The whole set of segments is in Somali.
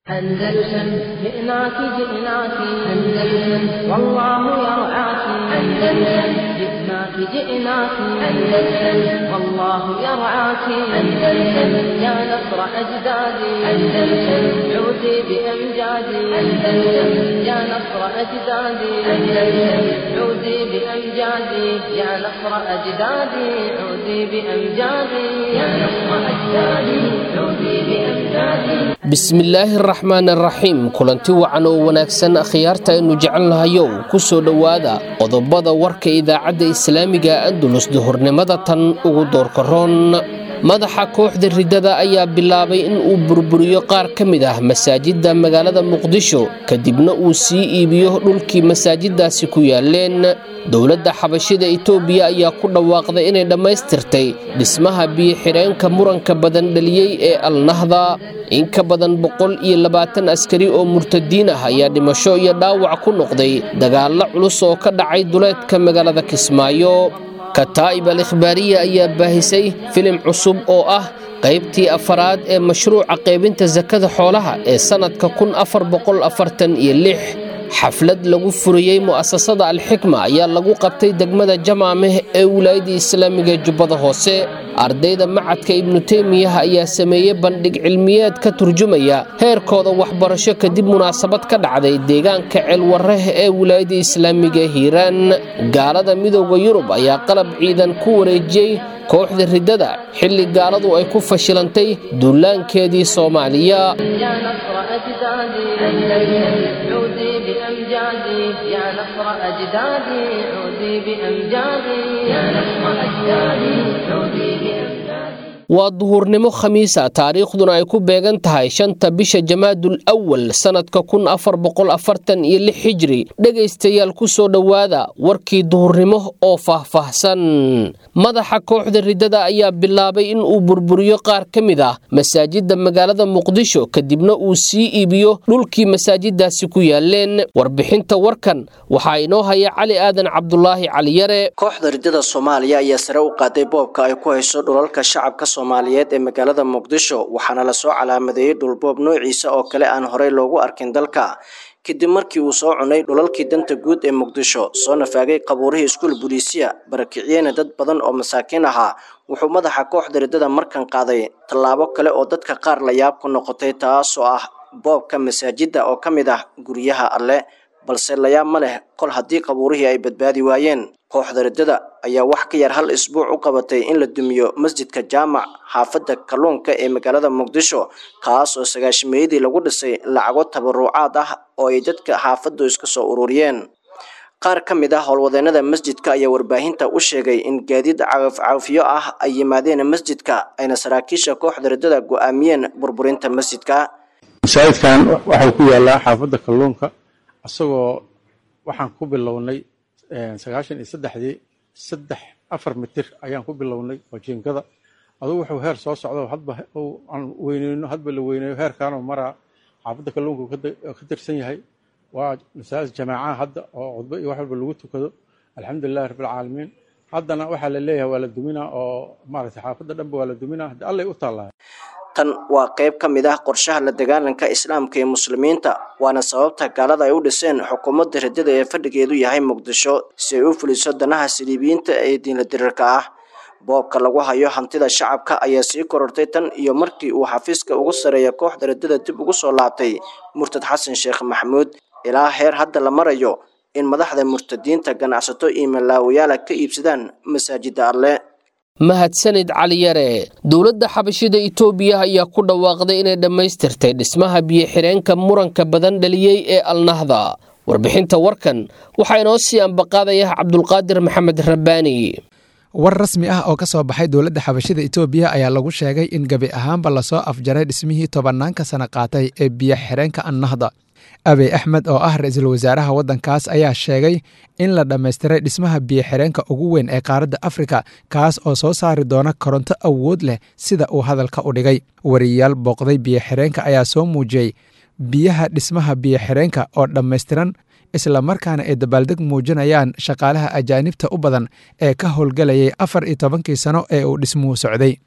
أندلسن جئناك جئناك أندلسن والله يرعاك أندلسن جئناك جئناك أندلسن والله يرعاك أندلسن يا نصر أجدادي أندلسن عودي بأمجادي أندلسن يا نصر أجدادي أندلسن عودي بأمجادي يا نصر أجدادي عودي بأمجادي يا نصر أجدادي عودي بأمجادي bismillaahi araxmaan araxiim kulanti wacan oo wanaagsan akhyaarta aynu jecel nahayow ku soo dhowaada qodobada warka idaacadda islaamiga andulus duhurnimada tan ugu doorkaroon madaxa kooxda riddada ayaa bilaabay in uu burburiyo qaar ka mid ah masaajidda magaalada muqdisho kadibna uu sii iibiyo dhulkii masaajiddaasi ku yaaleen dowladda xabashida itoobiya ayaa ku dhawaaqday inay dhammaystirtay dhismaha biyo-xidheenka muranka badan dhaliyey ee alnahda in ka badan boqol iyo labaatan askari oo murtadiin ah ayaa dhimasho iyo dhaawac ku noqday dagaallo culus oo ka dhacay duleedka magaalada kismaayo kataa'ib al ikhbaariya ayaa baahisay filim cusub oo ah qaybtii afaraad ee mashruuca qaybinta sakada xoolaha ee sannadka kun afar boqol afartan iyo lix xaflad lagu furiyey mu'asasada alxikma ayaa lagu qabtay degmada jamaameh ee wilaayadda islaamiga jubbada hoose ardayda macadka ibnu teymiyaha ayaa sameeyey bandhig cilmiyeed ka turjumaya heerkooda waxbarasho kadib munaasabad ka dhacday deegaanka ceelwareh ee wilaayadda islaamiga hiiraan gaalada midooda yurub ayaa qalab ciidan ku wareejiyey kooxda riddada xilli gaaladu ay ku fashilantay duulaankeedii soomaaliya يا نصر أجدادي أندلسن عودي بأمجادي يا نصر أجدادي عودي بأمجادي يا نصر أجدادي عودي بأمجادي waa duhurnimo khamiisa taariikhduna ay ku beegan tahay shanta bisha jamaadul awal sannadka kun afar boqol afartan iyo lix xijri dhegaystayaal ku soo dhowaada warkii duhurnimo oo faahfaahsan madaxa kooxda riddada ayaa bilaabay in uu burburiyo qaar ka mid ah masaajidda magaalada muqdisho kadibna uu sii iibiyo dhulkii masaajiddaasi ku yaaleen warbixinta warkan waxaa inoo haya cali aadan cabdulaahi caliyare kooxda riddada soomaaliya ayaa sare u qaaday boobka ay ku hayso dhulalka shacabka soomaaliyeed ee magaalada muqdisho waxaana lasoo calaamadeeyey dhulboob noociisa oo kale aan horey loogu arkin dalka kadib markii uu soo cunay dhulalkii danta guud ee muqdisho soo nafaagay qabuurihii iskuul buliisiya barakiciyeyna dad badan oo masaakiin ahaa wuxuu madaxa kooxda riddada markan qaaday tallaabo kale oo dadka qaar la yaab ku noqotay taasoo ah boobka masaajidda oo ka mid ah guryaha alle balse layaab ma leh kol haddii qabuurihii ay badbaadi waayeen kooxda riddada ayaa wax ka yar hal isbuuc u qabatay in la dumiyo masjidka jaamac xaafadda kalluunka ee magaalada muqdisho kaas oo sagaashimeeyadii lagu dhisay lacago tabaruucaad ah oo ay dadka xaafaddu iska soo ururiyeen qaar ka mid ah howlwadeennada masjidka ayaa warbaahinta u sheegay in gaadiid cagafcagafyo ah ay yimaadeen masjidka ayna saraakiisha kooxda riddada go'aamiyeen burburinta masjidka masaajidkan waxau ku yaalaa xaafadda kalluunka isagoo waxaan ku bilownay sagaashan iyo saddexdii saddex afar mitir ayaan ku bilownay oo jiingada adugu wuxuu heer soo socdo hadba aan weyneyno hadba la weyneeyo heerkaanoo maraa xaafadda kalluunka ka tirsan yahay waa masaajid jamaacaha hadda oo cudbo iyo wax walba lagu tukado alxamdulilahi rabbilcaalamiin haddana waxaa la leeyahay waa la duminaa oo maaragtay xaafadda dhanba waa la duminaa hadda allay u taallaa tan waa qayb ka mid ah qorshaha la dagaalanka islaamka ee muslimiinta waana sababta gaalada ay u dhiseen xukuumadda riddada ee fadhigeedu yahay muqdisho si ay u fuliso danaha saliibiyiinta ee diinla dirirka ah boobka lagu hayo hantida shacabka ayaa sii korortay tan iyo markii uu xafiiska ugu sareeya kooxda riddada dib ugu soo laabtay murtad xasan sheekh maxamuud ilaa heer hadda la marayo in madaxda murtadiinta ganacsato iyo malaawayaala ka iibsadaan masaajidda alle mahadsanid caliyare dowladda xabashida itoobiya ayaa ku dhawaaqday inay dhammaystirtay dhismaha biyo-xidheenka muranka badan dhaliyey ee alnahda warbixinta warkan waxaa inoo sii ambaqaadaya cabdulqaadir maxamed rabbaani war rasmi ah oo ka soo baxay dowladda xabashida itoobiya ayaa lagu sheegay in gebi ahaanba lasoo afjaray dhismihii tobannaanka sana qaatay ee biyo-xidheenka annahda abiy axmed oo ah ra-iisul wasaaraha waddankaas ayaa sheegay in la dhammaystiray dhismaha biyo-xidheenka ugu weyn ee qaaradda afrika kaas oo soo saari doona koronto awood leh sida uu hadalka u dhigay wariyayaal booqday biyo-xidheenka ayaa soo muujiyey biyaha dhismaha biyo-xidheenka oo dhammaystiran isla markaana ay dabaaldeg muujinayaan shaqaalaha ajaanibta u badan ee ka howlgelayay afar iyo tobankii sano ee uu dhismuhu socday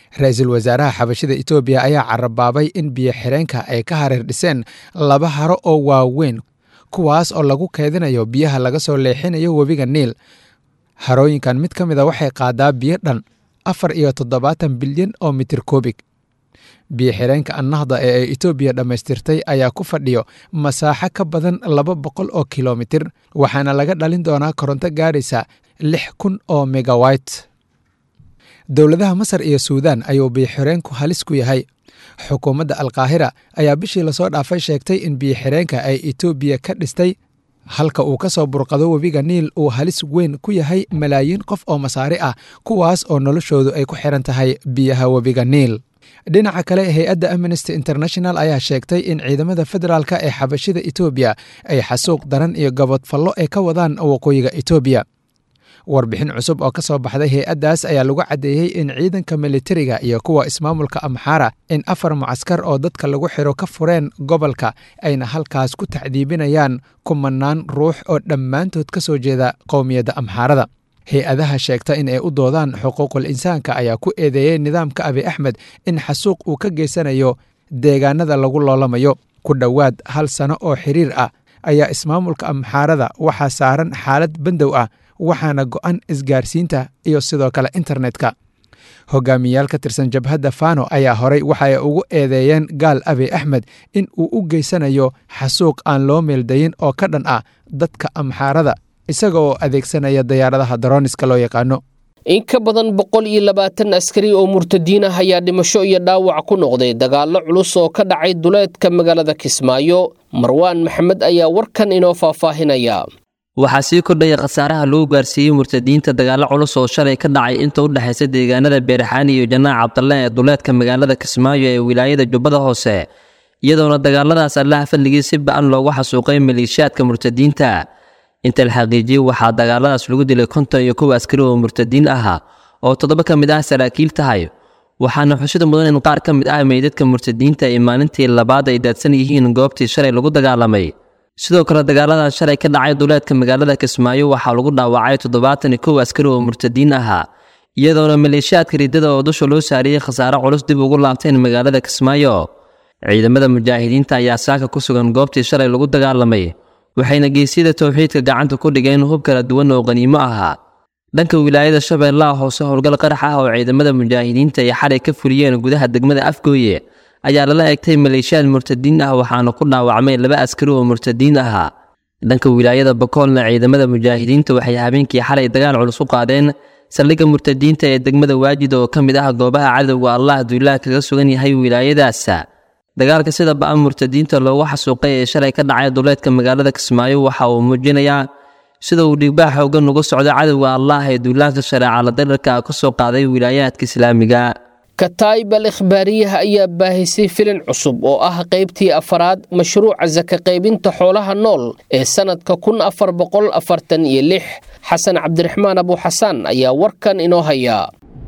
ra-iisul wasaaraha xabashida etoobiya ayaa carabaabay in biyo xireenka ay ka hareer dhiseen laba haro oo waaweyn kuwaas oo lagu keedinayo biyaha laga soo leexinayo webiga niil harooyinkan mid ka mid a waxay qaadaa biyo dhan afar iyo toddobaatan bilyan oo mitir koobig biyo xireenka annahda ee ay etoobiya dhammaystirtay ayaa ku fadhiyo masaaxo ka badan laba boqol oo kilomitir waxaana laga dhalin doonaa koronto gaadhaysa lix kun oo megawayt dowladaha masar iyo suudaan ayuu biyo xireenku halis ku yahay xukuumadda alkaahira ayaa bishii lasoo dhaafay sheegtay in biyo xireenka ay etoobiya ka dhistay halka uu ka soo burqado webiga niil uu halis weyn ku yahay malaayiin qof oo masaari ah kuwaas oo noloshoodu ay ku xiran tahay biyaha webiga niil dhinaca kale hay-adda amnesty international ayaa sheegtay in ciidamada federaalka ee xabashida etoobiya ay xasuuq daran iyo gabodfallo ay ka wadaan waqooyiga etoobiya warbixin cusub oo ka soo baxday hay-addaas ayaa lagu caddeeyey in ciidanka militariga iyo kuwa ismaamulka amxaara in afar mucaskar oo dadka lagu xiro ka fureen gobolka ayna halkaas ku tacdiibinayaan kumanaan ruux oo dhammaantood ka soo jeeda qowmiyadda amxaarada hay-adaha sheegta in ay u doodaan xuquuqul insaanka ayaa ku eedeeyey nidaamka abi axmed in xasuuq uu ka geysanayo deegaanada lagu loolamayo ku dhowaad hal sano oo xiriir ah ayaa ismaamulka amxaarada waxaa saaran xaalad bandow ah waxaana go'an isgaarsiinta iyo sidoo kale internetka hogaamiyaal ka tirsan jabhadda fano ayaa horay waxa ay ugu eedeeyeen gaal abi axmed in uu u geysanayo xasuuq aan loo meeldayin oo ka dhan ah dadka amxaarada isaga oo adeegsanaya dayaaradaha darooniska loo yaqaano in ka badan boqol iyo labaatan askari oo murtadiin ah ayaa dhimasho iyo dhaawac ku noqday dagaallo culus oo ka dhacay duleedka magaalada kismaayo marwaan maxamed ayaa warkan inoo faahfaahinaya waxaa sii kordhaya khasaaraha lagu gaarsiiyey murtadiinta dagaallo culus oo shalay ka dhacay inta u dhexaysa deegaanada beerxaani iyo janaac cabdalle ee duleedka magaalada kismaayo ee wilaayada jubbada hoose iyadoona dagaaladaas allaha fadligii si ba-an loogu xasuuqay maleeshiyaadka murtadiinta inta la xaqiijiyey waxaa dagaaladaas lagu dilay konton iyo kow askari oo murtadiin ahaa oo toddoba ka mid ah saraakiil tahay waxaana xusida mudan in qaar ka mid ah meydadka murtadiinta ay maalintii labaad ay daadsan yihiin goobtii shalay lagu dagaalamay sidoo kale dagaalada shalay ka dhacay duleedka magaalada kismaayo waxaa lagu dhaawacay toddobaatan iyo kow askari oo murtadiin ahaa iyadoona maleeshiyaadka riddada oo dusha loo saariyey khasaare culus dib ugu laabteen magaalada kismaayo ciidamada mujaahidiinta ayaa saaka ku sugan goobtii shalay lagu dagaalamay waxayna geesyada towxiidka gacanta ku dhigeen hub kala duwan oo qaniimo ahaa dhanka wilaayada shabeellaha hoose howlgal qarax ah oo ciidamada mujaahidiinta ay xalay ka fuliyeen gudaha degmada afgooye ayaa lala egtay maleeshiyaad murtadiin ah waxaana ku dhaawacmay laba askari oo murtadiin ahaa dhanka wilaayada bakoolna ciidamada mujaahidiinta waxay habeenkii xalay dagaal culus u qaadeen saldhigga murtadiinta ee degmada waajid oo ka mid ah goobaha cadowga allah duulaah kaga sugan yahay wilaayadaas dagaalka sida ba-an murtadiinta loogu xasuuqay ee shalay ka dhacay duleedka magaalada kismaayo waxa uu muujinayaa sida uu dhiigbaa xoogan uga socdo cadowga allah ee duulaanka shareeca la darirka ka soo qaaday wilaayaadka islaamiga kataayib al ikhbaariyaha ayaa baahisay filin cusub oo ah qaybtii afaraad mashruuca saka qaybinta xoolaha nool ee sannadka kun afar boqol afartan iyo lix xasan cabdiraxmaan abuuxasaan ayaa warkan inoo hayaa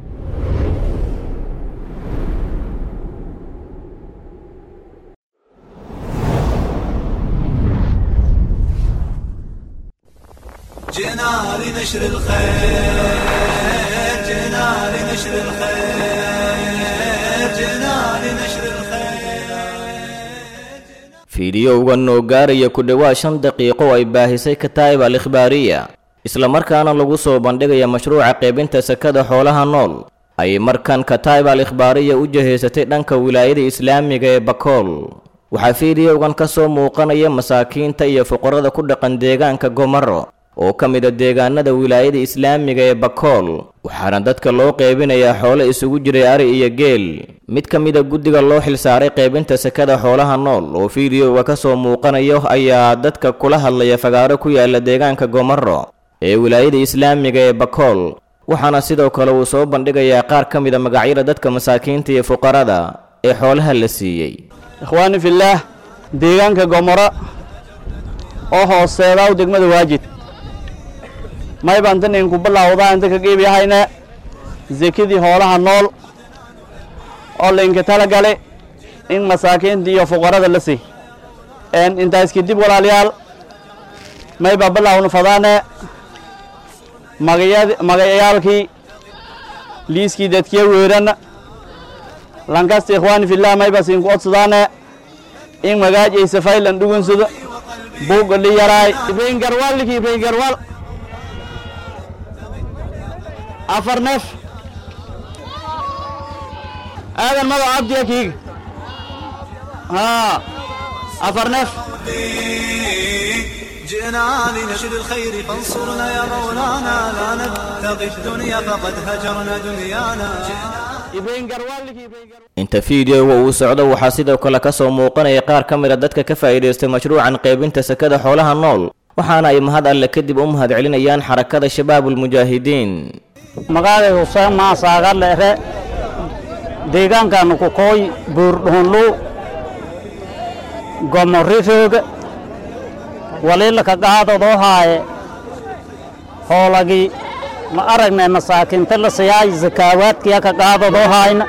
جئنا لنشر الخير جئنا لنشر الخير جئنا لنشر الخير fiidiyowgan oo gaaraya ku dhowaad shan daqiiqo ay baahisay kataa'ib al ikhbaariya islamarkaana lagu soo bandhigaya mashruuca qaybinta sakada xoolaha nool ayay markan kataa'ib al ikhbaariya u jahaysatay dhanka wilaayada islaamiga ee bakool waxaa fiidiyowgan ka soo muuqanaya masaakiinta iyo fuqarada ku dhaqan deegaanka gomaro oo ka mida deegaanada wilaayada islaamiga ee bakool waxaana dadka loo qeybinayaa xoolo isugu jiray ari iyo geel mid ka mida guddiga loo xilsaaray qaybinta sakada xoolaha nool oo fiidiyoga ka soo muuqanayo ayaa dadka kula hadlaya fagaaro ku yaala deegaanka gomaro ee wilaayada islaamiga ee bakool waxaana sidoo kale uu soo bandhigayaa qaar ka mida magacyada dadka masaakiinta iyo fuqarada ee xoolaha la siiyey ikhwaani fillaah deegaanka gomoro oo hooseedaa degmada waajid may baan tan idinku bilaawdaa inta ka geebyahayna sekadii hoolaha nool oo laydinka tala gale in masaakiinta iyo fuqarada la sii intaas kadib walaalayaal may baa bilaawna fadaane magayad magayaalkii liiskii dadkiya weeran lankasta ikhwaani fillah mayba siinku odsadaane in magaajaysa faylan dhugunsado buugga li yaraay ibrahin garwaal liki ibrahin garwaal afar neef aadan mado cabdiya kiiga haa afar neef جئنا لنشر الخير فانصرنا يا مولانا لا نبتغي الدنيا فقد هجرنا دنيانا ibrahin garwaal liki ibrahin garwaal inta fiideoga uu socdo waxaa sidoo kale ka soo muuqanaya qaar ka mid a dadka ka faa'iidaystay mashruucan qaybinta sakada xoolaha nool waxaana ay mahad alle kadib u mahad celinayaan xarakada shabaabulmujaahidiin magaalay huseen maasaaga leere deegaankaanu ku kooy buurdhuunlu gomorrirooga waliila ka qaadadoo haaye hoolagii ma aragnay masaakiinta la siyaay zakaawaadkiya ka qaadadoo haayna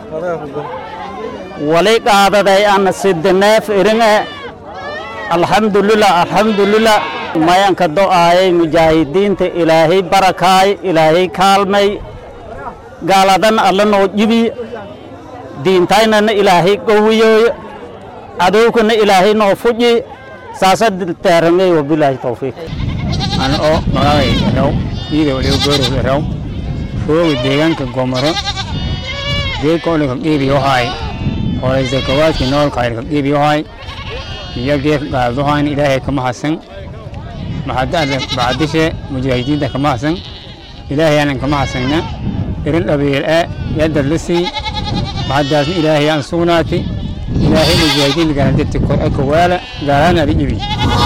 wali qaadaday ana sidineef iringe alxamdulilah alxamdulilah mayanka do'aayay mujaahidiinta ilaahay barakaay ilaahay kaalmay gaaladan alla noo jibiy diintaynana ilaahay gowiyooyo cadowkana ilaahay noo fuji saasa teeramey wabilaahi towfiiq ana oo magaalay raw iyada waliba goorow raw fooga deegaanka gomoro geedka olika qiibiyohaay horay zakawaadki noolka ilka qiibiyohaay iyo geedka qaadadohayn ilaahay kama hasan maxadada bacdishe mujaahidiinta kama hasan ilaahayaanan kama hasayna irin dhabiil e yadad la sii maxadaasna ilaahayaan sugnaati ilaahay mujaahidiinta galandati kor eka waala gaalaana adi ibi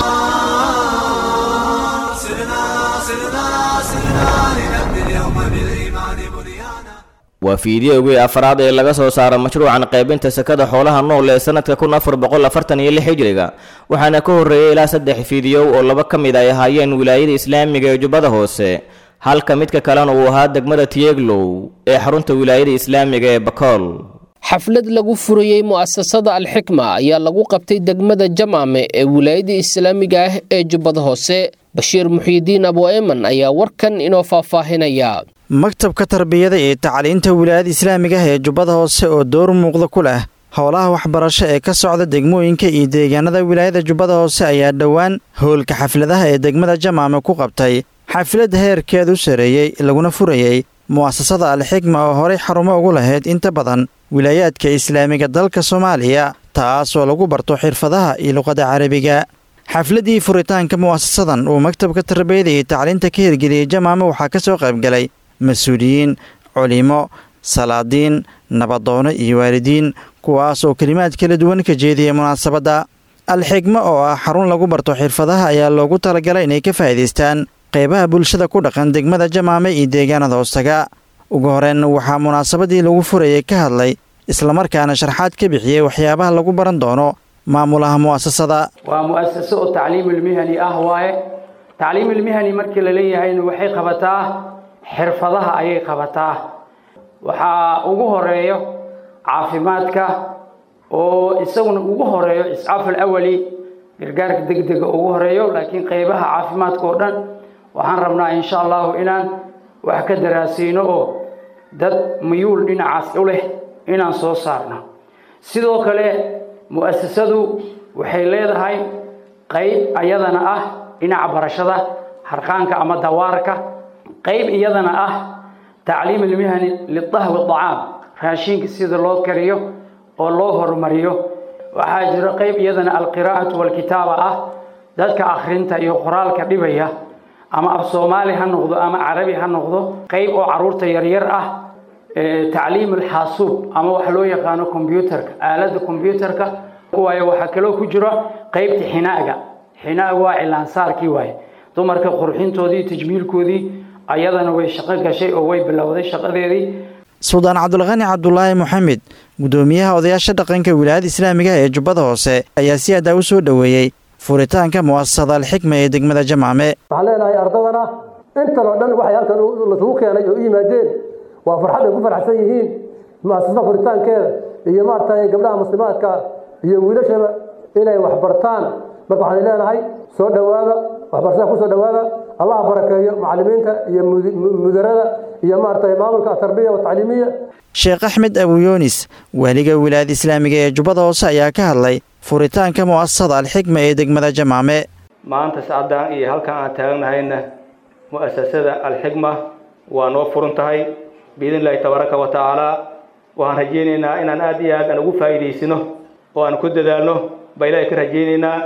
سرنا سرنا سرنا لنبني اليوم بالإيمان بنيانا waa fiideogii afraad ee laga soo saaro mashruucan qaybinta sakada xoolaha nool ee sanadka kun afar boqol afartan iyo lix hijriga waxaana ka horreeyey ilaa saddex fiidiyow oo laba ka mid ay ahaayeen wilaayada islaamiga ee jubbada hoose halka midka kalena uu ahaa degmada tieglow ee xarunta wilaayada islaamiga ee bakool xaflad lagu furayey mu'asasada alxikma ayaa lagu qabtay degmada jamaame ee wilaayada islaamiga ah ee jubbada hoose bashiir muxiidiin abu eman ayaa warkan inoo faahfaahinaya maktabka tarbiyada iyo tacliinta wilaayada islaamiga ah ee jubbada hoose oo door muuqda ku leh howlaha waxbarasho ee ka socda degmooyinka iyo deegaanada wilaayada jubbada hoose ayaa dhowaan howlka xafladaha ee degmada jamaame ku qabtay xaflad heerkeedu sareeyey laguna furayey mu'asasada alxikma oo horay xarumo ugu lahayd inta badan wilaayaadka islaamiga dalka soomaaliya taasoo lagu barto xirfadaha iyo luqadda carabiga xafladdii furitaanka mu'asasadan uu maktabka tarbiyada iyo tacliinta ka hirgeliyey jamaame waxaa ka soo qaybgalay mas-uuliyiin culimo salaadiin nabadoono iyo waalidiin kuwaas oo kelimaad kala duwan ka jeediyay munaasabadda alxigmo oo ah xarun lagu barto xirfadaha ayaa loogu talagalay inay ka faa'iidaystaan qaybaha bulshada ku dhaqan degmada jamaame iyo deegaanada hoostaga ugu horeen waxaa munaasabadii lagu furayay ka hadlay islamarkaana sharxaad ka bixiyey waxyaabaha lagu baran doono maamulaha mu'asasada waa mu'asaso oo tacliimulmihani ah waaye tacliimulmihani markii la leeyahayna waxay qabataa xirfadaha ayay qabataa waxaa ugu horeeyo caafimaadka oo isaguna ugu horeeyo iscaaf alawali gargaarka degdega ugu horeeyo laakiin qaybaha caafimaadka oo dhan waxaan rabnaa insha allahu inaan wax ka daraasiino oo dad muyuul dhinacaas u leh inaan soo saarno sidoo kale mu'asasadu waxay leedahay qayb iyadana ah dhinaca barashada harqaanka ama dawaarka qayb iyadana ah tacliim ilmihani lidahwi acaam raashinka sida loo kariyo oo loo horumariyo waxaa jiro qayb iyadana alqiraa'atu walkitaaba ah dadka akhrinta iyo qoraalka dhibaya ama af soomaali ha noqdo ama carabi ha noqdo qayb oo caruurta yaryar ah tacliim alxaasuub ama waxa loo yaqaano kombyuutarka aaladda kombyuutarka waayo waxaa kaloo ku jiro qaybta xinaaga xinaaga waa cilaansaarkii waaye dumarka qurxintoodii tajmiilkoodii ayadana way shaqo gashay oo way bilowday shaqadeedii suldaan cabdulqani cabdulaahi moxamed guddoomiyaha odayaasha dhaqanka wilaayada islaamiga ee jubbada hoose ayaa si adaa u soo dhoweeyey furitaanka mu'asasada alxikma ee degmada jamaame waxaan leenahay ardadana intan oo dhan waxay halkan lasugu keenay oo u yimaadeen waa farxad ay ku faraxsan yihiin mu'asasada furitaankeeda iyo maaragtay gabdhaha muslimaadka iyo wiilashaba inay wax bartaan marka waxaan leenahay soo dhowaada waxbarashada ku soo dhowaada allah barakeeyo macallimiinta iyo mudarada iyo maaragtay maamulka atarbiya watacliimiya sheekh axmed abuyoonis waaliga wilaayada islaamiga ee jubbada hoose ayaa ka hadlay furitaanka mu'asasada alxikma ee degmada jamaame maanta sacaddan iyo halkan aan taagnahayna mu'asasada alxikma waa noo furan tahay biidn illaahi tabaaraka wa tacaala waxaan rajaynaynaa inaan aad iyo aad aan ugu faa'iidaysino oo aan ku dadaalno baa ilaahay ka rajaynaynaa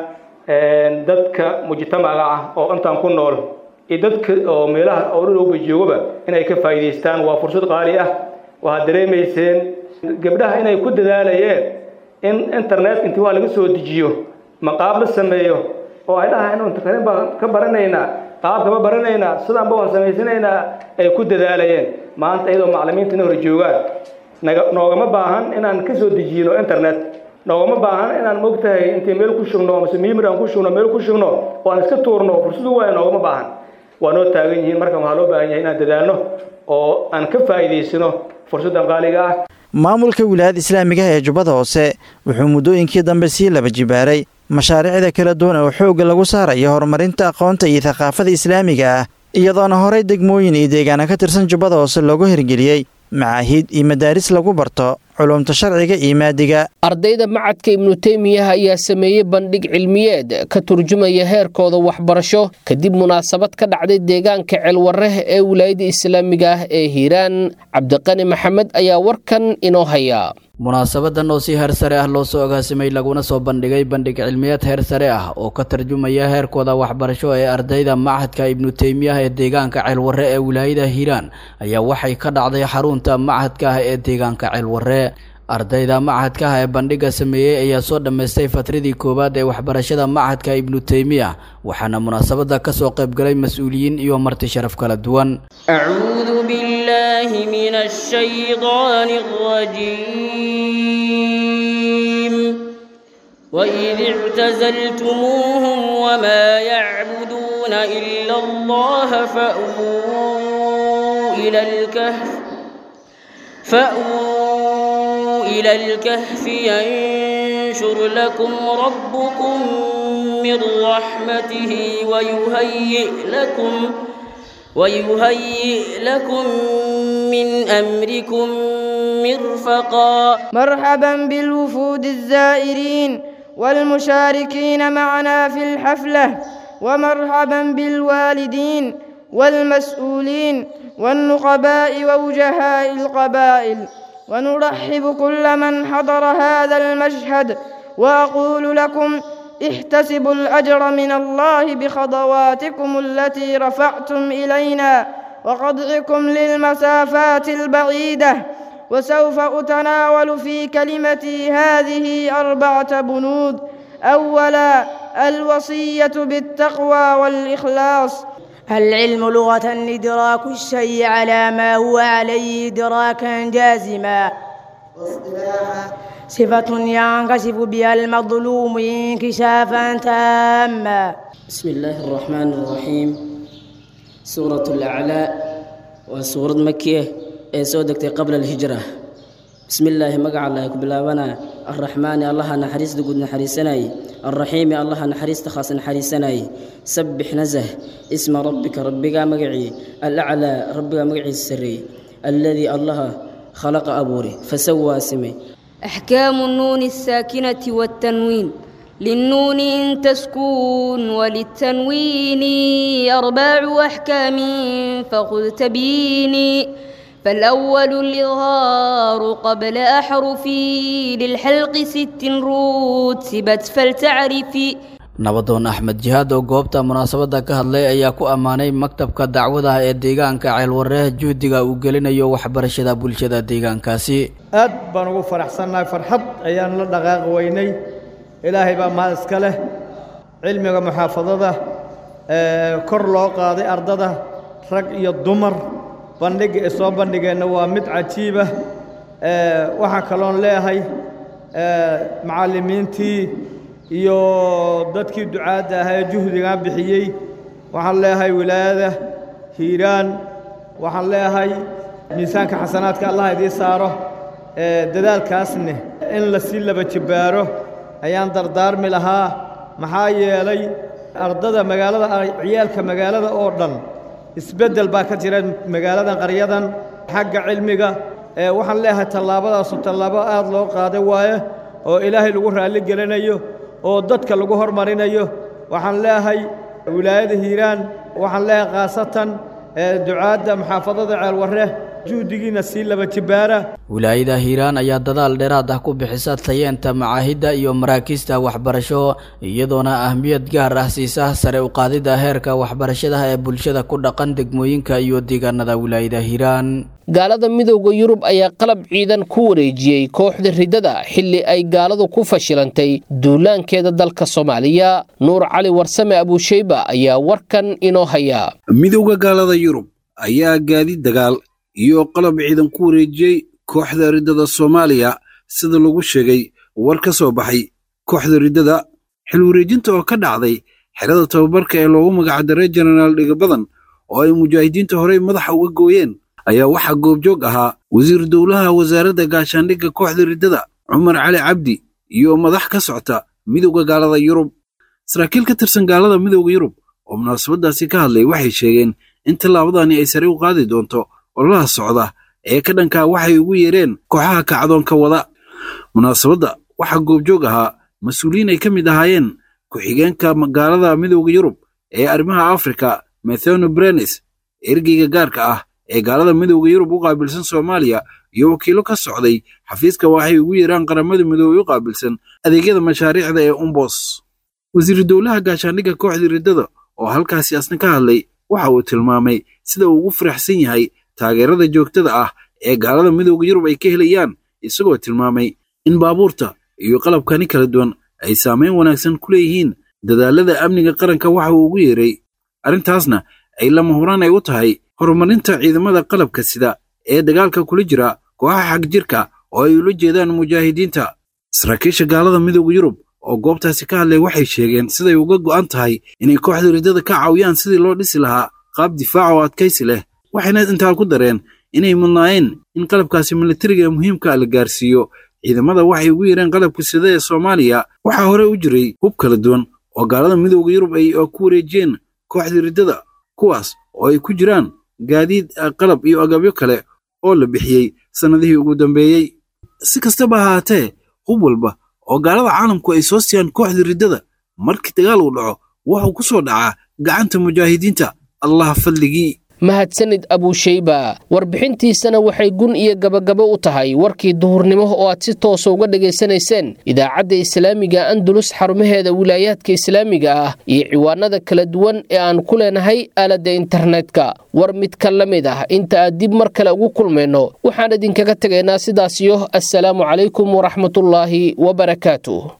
dadka mujtamaca ah oo intaan ku nool iyo dadka oo meelaha oo dhulowba joogaba inay ka faa'iidaystaan waa fursad qaali ah waxaad dareemayseen gabdhaha inay ku dadaalayeen in internet intii waa laga soo dejiyo maqaab la sameeyo oo ay dhahaan inu internet baan ka baranaynaa qaabkama baranaynaa sidaanba waan samaysanaynaa ay ku dadaalayeen maanta iyadoo macallimiinta ina hor joogaan naga noogama baahan inaan ka soo dejiyino internet noogama baahan inaan mogtahay intii meel ku shugno mase mimir aan ku shugno meel ku shugno oo aan iska tuurno fursadu waaya noogama baahan waa noo taagan yihiin marka waxaa loo baahan yahay inaan dadaalno oo aan ka faa'iidaysano fursaddan qaaliga ah maamulka wilaayada islaamiga ee jubbada hoose wuxuu muddooyinkii dambe sii laba jibaaray mashaariicda kala duwan oo xoogga lagu saarayo horumarinta aqoonta iyo thaqaafada islaamiga ah iyadoona horey degmooyin iyo deegaana ka tirsan jubbada hoose loogu hirgeliyey macaahiid iyo madaaris lagu barto culumta sharciga iyo maadiga ardayda macadka ibnu teymiyaha ayaa sameeyey bandhig cilmiyeed ka turjumaya heerkooda waxbarasho kadib munaasabad ka dhacday deegaanka ceelwareh ee wilaayada islaamiga ah ee hiiraan cabdiqani maxamed ayaa warkan inoo haya munaasabadan oo si heer sare ah loo soo agaasimay laguna soo bandhigay bandhig cilmiyeed heer sare ah oo ka tarjumaya heerkooda waxbarasho ee ardayda machadka ibnu teymiyaha ee deegaanka ceelwarre ee wilaayada hiiraan ayaa waxay ka dhacday xarunta machadka ah ee deegaanka ceelwarre ardayda machadka ah ee bandhigga sameeyey ayaa soo dhammaystay fatradii koowaad ee waxbarashada machadka ibnu teymiya waxaana munaasabada ka soo qaybgalay mas-uuliyiin iyo marti sharaf kala duwan أعوذ بالله من الشيطان الرجيم وإذ اعتزلتموهم وما يعبدون إلا الله فأووا إلى الكهف فأووا إلى الكهف ينشر لكم ربكم من رحمته ويهيئ لكم ويهيئ لكم من أمركم مرفقا مرحبا بالوفود الزائرين والمشاركين معنا في الحفلة ومرحبا بالوالدين والمسؤولين والنقباء ووجهاء القبائل ونرحب كل من حضر هذا المشهد وأقول لكم احتسبوا الأجر من الله بخطواتكم التي رفعتم إلينا وقطعكم للمسافات البعيدة وسوف أتناول في كلمتي هذه أربعة بنود أولا الوصية بالتقوى والإخلاص العلم لغة إدراك الشيء على ما هو عليه إدراكا جازما صفة ينكشف بها المظلوم انكشافا تاما بسم الله الرحمن الرحيم سورة الأعلى وسورة مكية سودكت قبل الهجرة بسم الله مقع الله كبلاونا الرحمن الله نحريس دقود نحريسناي الرحيم الله نحريس تخاص نحريسناي سبح نزه اسم ربك ربك مقعي الأعلى ربك مقعي السري الذي الله خلق أبوري فسوى سمي أحكام النون الساكنة والتنوين للنون إن تسكون وللتنوين أربع أحكام فخذ تبيني فالأول الإظهار قبل أحرفي للحلق ست رتبت فلتعرفي nabadoon axmed jihaad oo goobta munaasabadda ka hadlay ayaa ku ammaanay maktabka dacwadaha ee deegaanka ceelwareeh juhdiga uu gelinayo waxbarashada bulshada deegaankaasi aad baan ugu faraxsannahay farxad ayaan la dhaqaaqi weynay ilaahay baa mahad iska leh cilmiga muxaafadada kor loo qaaday ardada rag iyo dumar bandhigga ay soo bandhigeenna waa mid cajiiba waxaan kaloon leeyahay macallimiintii iyo dadkii ducaadda ahaa ee juhdigaa bixiyey waxaan leeyahay wilaayada hiiraan waxaan leeyahay miisaanka xasanaadka allah idiin saaro dadaalkaasne in la sii laba jibbaaro ayaan dardaarmi lahaa maxaa yeelay ardada magaalada ciyaalka magaalada oo dhan isbeddel baa ka jira magaaladan qaryadan xagga cilmiga ee waxaan leeyahay tallaabadaasu tallaabo aad loo qaaday waaye oo ilaahay lagu raalli gelinayo oo dadka lagu hormarinayo waxaan leeyahay wilaayada hiiraan waxaan leeyahay khaasatan ducaadda maxaafadada ceelwarre juhdigiina sii laba jibaara wilaayada hiiraan ayaa dadaal dheeraad ah ku bixisa tayeenta macaahidda iyo maraakiista waxbarasho iyadoona ahmiyad gaar ah siisa sare u qaadidda heerka waxbarashada ee bulshada ku dhaqan degmooyinka iyo deegaanada wilaayada hiiraan gaalada midooda yurub ayaa qalab ciidan ku wareejiyey kooxda riddada xilli ay gaaladu ku fashilantay duulaankeeda dalka soomaaliya nuur cali warsame abuusheyba ayaa warkan inoo haya midowda gaalada yurub ayaa gaadiid dagaal iyo qalab ciidan ku wareejiyey kooxda riddada soomaaliya sida lagu sheegay war ka soo baxay kooxda riddada xil wareejinta oo ka dhacday xerada tababarka ee loogu magacdaray jenaraal dhigabadan oo ay mujaahidiinta horey madaxa uga gooyeen ayaa waxaa goobjoog ahaa wasiir dowlaha wasaaradda gaashaandhigga kooxda riddada cumar cali cabdi iyo madax ka socta midowda gaalada yurub saraakiil ka tirsan gaalada midowda yurub oo munaasabaddaasi ka hadlay waxay sheegeen in tallaabadani ay sare u qaadi doonto ololaha socda ee ka dhankaa waxay ugu yeereen kooxaha kacdoonka wada munaasabadda waxaa goobjoog ahaa mas-uuliyiin ay ka mid ahaayeen ku-xigeenka gaalada midowda yurub ee arrimaha afrika metheno brenes ergeyga gaarka ah ee gaalada midowda yurub u qaabilsan soomaaliya iyo wakiilo ka socday xafiiska waxay ugu yeeraan qaramada midoobey u qaabilsan adeegyada mashaariicda ee umbos wasiiru dowlaha gaashaandhigga kooxda riddada oo halkaasi asna ka hadlay waxa uu tilmaamay sida uu ugu faraxsan yahay taageerada joogtada ah ee gaalada midowda yurub ay ka helayaan isagoo tilmaamay in baabuurta iyo qalabkani kala duwan ay saamayn wanaagsan ku leeyihiin dadaalada amniga qaranka waxa uu ugu yeeray arrintaasna ay lama huraan ay u tahay horumarinta ciidamada qalabka sida ee dagaalka kula jira kooxaha xagjirka oo ay ula jeedaan mujaahidiinta saraakiisha gaalada midowda yurub oo goobtaasi ka hadlay waxay sheegeen siday uga go'an tahay inay kooxda riddada ka caawiyaan sidii loo dhisi lahaa qaab difaac oo adkaysi leh waxayna intaa ku dareen inay mudnaayeen in qalabkaasi militariga ee muhiimka la gaarsiiyo ciidamada waxay ugu yeereen qalabka sida ee soomaaliya waxaa hore u jiray hub kala duwan oo gaalada midowda yurub ay ku wareejiyeen kooxda riddada kuwaas oo ay ku jiraan gaadiid qalab iyo agabyo kale oo la bixiyey sannadihii ugu dambeeyey si kastaba ahaatee hub walba oo gaalada caalamku ay soo siiyaan kooxda riddada markii dagaal uu dhaco wuxuu ku soo dhacaa gacanta mujaahidiinta allah fadligii mahadsanid abuusheyba warbixintiisana waxay gun iyo gabagabo u tahay warkii duhurnimo oo aad si toosa uga dhegaysanayseen idaacadda islaamiga andalus xarumaheeda wilaayaadka islaamiga ah iyo ciwaanada kala duwan ee aan ku leenahay aaladda internetka war mid ka la mid ah inta aad dib mar kale ugu kulmayno waxaan idinkaga tegaynaa sidaasiyo assalaamu calaykum waraxmatullaahi wabarakaatuh